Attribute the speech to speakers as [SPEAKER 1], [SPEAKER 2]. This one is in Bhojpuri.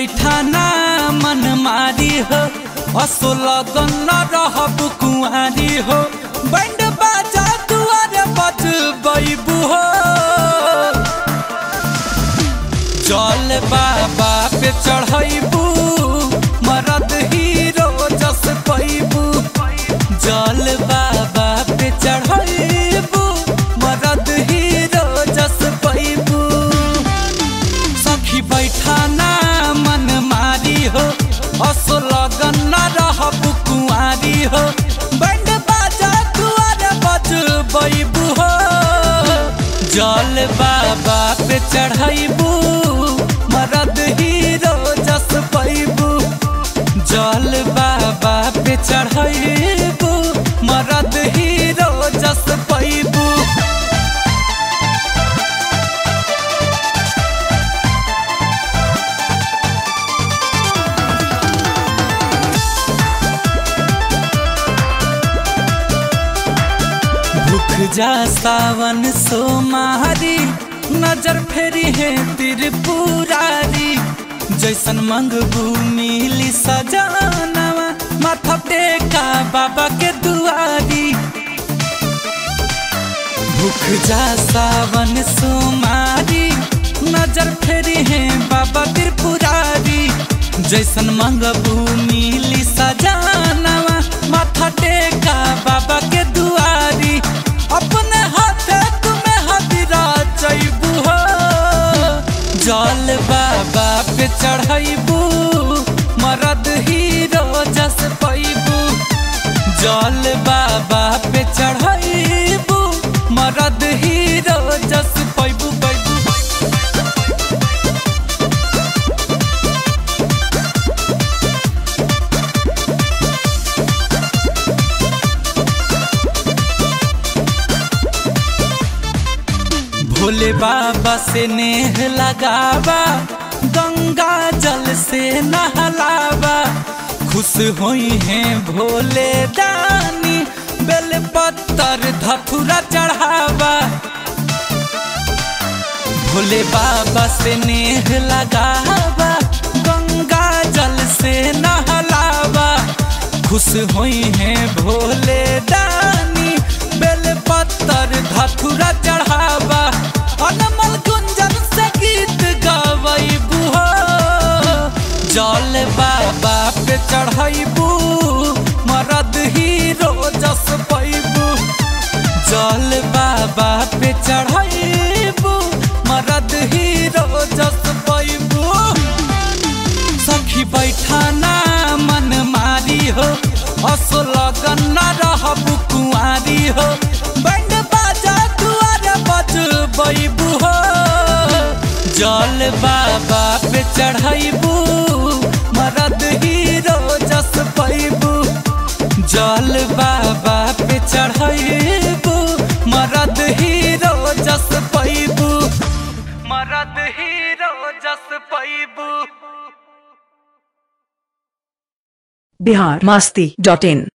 [SPEAKER 1] बैठा ना मन मारी हो असो लगन न रहब कुआरी हो बैंड बाजा दुआरे बजबैबू हो जल बाबा पे चढ़ैबू मरद हीरो जस पैबू जल बाबा पे चढ़ैबू मरद हीरो जस पैबू सखी बैठा ना मन मारी हो असो लगन न रहब कुआरी हो बैंड बाजा दुआरे बजबैबू हो जल बाबा पे चढ़ैबू मरद हीरो जस पैबू जल बाबा पे चढ़ैबू मरद हीरो जस पैबू भूख जा सावन सोमारी नजर फेरी है त्रिपुरारी जैसन मंगबू मिली सजानवा माथा टेका बाबा के दुआरी भूख जा सावन सोमारी नजर फेरी है बाबा त्रिपुरारी जैसन मंगबू मिली सजानवा माथा टेका बाबा के दुआरी अपने हाथे तुम्हें हदिरा चैबू हो जल बाबा पे चढ़ैबू मरद हीरो जस पैबू जल बाबा पे चढ़ैबू मरद हीरो जस पैबू पैबू भोले बाबा से नेह लगावा गंगा जल से नहलावा खुश हुई हैं भोले दानी बेल पत्तर धथुरा चढ़ावा भोले बाबा से नेह लगावा गंगा जल से नहलावा खुश हुई हैं भोले दानी बेल पत्तर धथुरा चढ़ावा अनमल गुंजन से गीत गवैबू हो जल बाबा पे चढ़ैबू मरद हीरो जस पैबू जल बाबा पे चढ़ैबू मरद हीरो जस पैबू सखी बैठा ना मन मारी हो असो लगन न रहब कुआरी हो बैंड बाजा दुआरे बजबैबू हो जल बाबा पे चढ़ैबू मरद हीरो जस पैबू जल बाबा पे चढ़ैबू मरद हीरो जस पैबू मरद हीरो जस पैबू
[SPEAKER 2] बिहार मस्ती डॉट इन